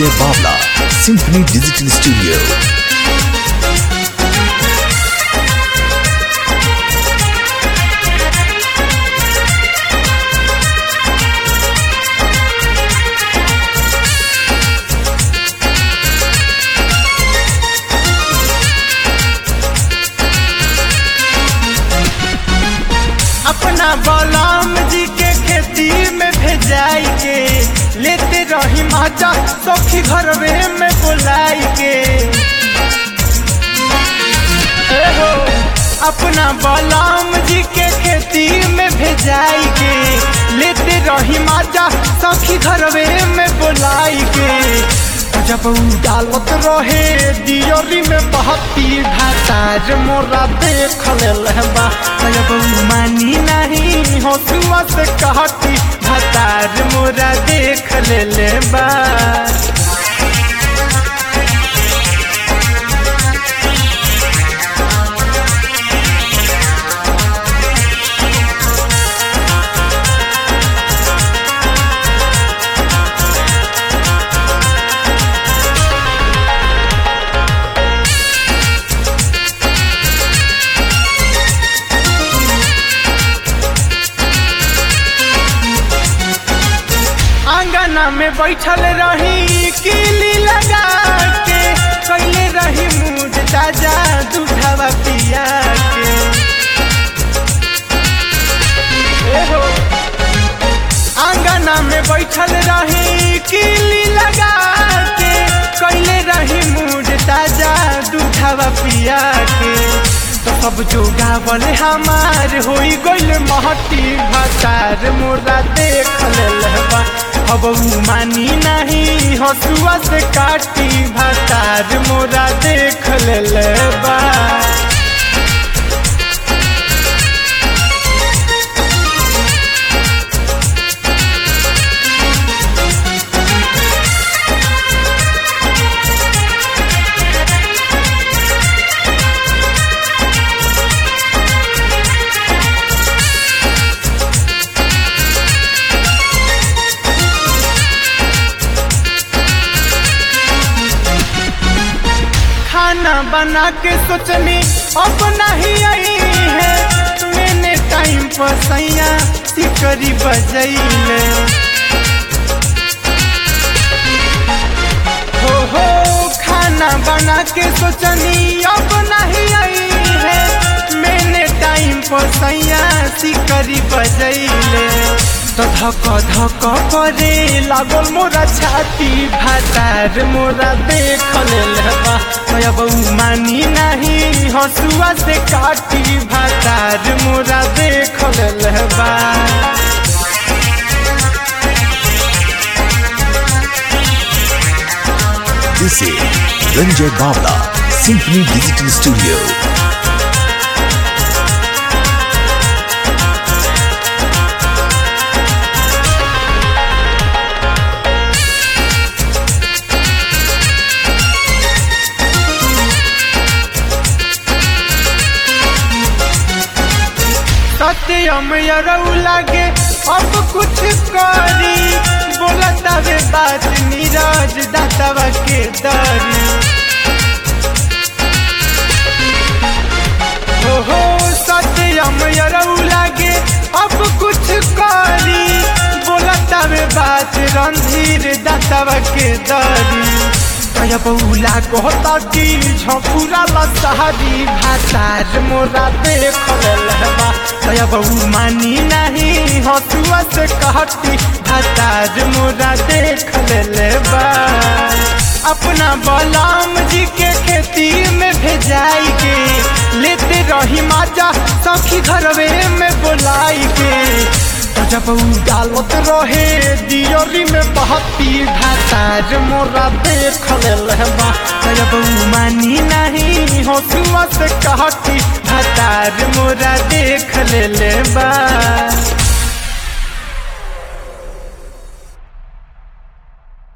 Ranjay Bavla, Symphony Digital Studio. अपना बलराम जी के खेती में भेजाई के लेते रही माचा सखी घरवे में बुलाई के ए हो, अपना बलराम जी के खेती में भेजाई के लेते रही माचा सखी घरवे में बुलाई के जब उ डालत रहे दियोरी में बहती भातार मोरा देख लेलबा जब उ मानी नहीं हंसुआ से कहती भातार मोरा देख लेलबा आंगना में बैठल रही किली लगा के कैले रही मुझ ताजा दूधवा पिया के ए हो, आंगना में बैठल रही किली लगा के कैले रही मुझ ताजा दूधवा पिया के तो सब जो गावल हमार होई गइल महती भातार मोरा देख लेलबा अब उ मानी नहीं हसुआ से काटी भातार मोरा देख लेलबा खाना बना के सोचनी अब नहीं आई है मैंने टाइम पर सैया सिकरी बजैले हो हो खाना बना के सोचनी अब नहीं आई है मैंने टाइम पर सैया सिकरी बजैले तो धक धक करे लागल मोरा छाती भातार मोरा देख लेलबा अब उ मानी नहीं हसुआ से काटी भातार मोरा देख लेलबा This is Ranjay Bavla, Symphony Digital Studio. सत्यम यरऊ लागे अब कुछ करी बोलता वे बात नीरज दातवा के दरी हो हो सत्यम यरऊ लागे अब कुछ करी बोलता वे बात रणधीर दातवा के दरी कया बउला कहता कि झपुरा लसहरी भातार मोरा देख लेलबा कया बहू मानी नहीं हसुआ से कहती भातार मोरा देख लेलबा अपना बलराम जी के खेती में भेजाई के लेते रही माजा सखी घरवे में बुलाई के तो जब उ डालत रहे दियोरी में बहती भातार मोरा देख लेलबा तो जब उ मानी नहीं हसुआ से कहती भातार मोरा देख लेलबा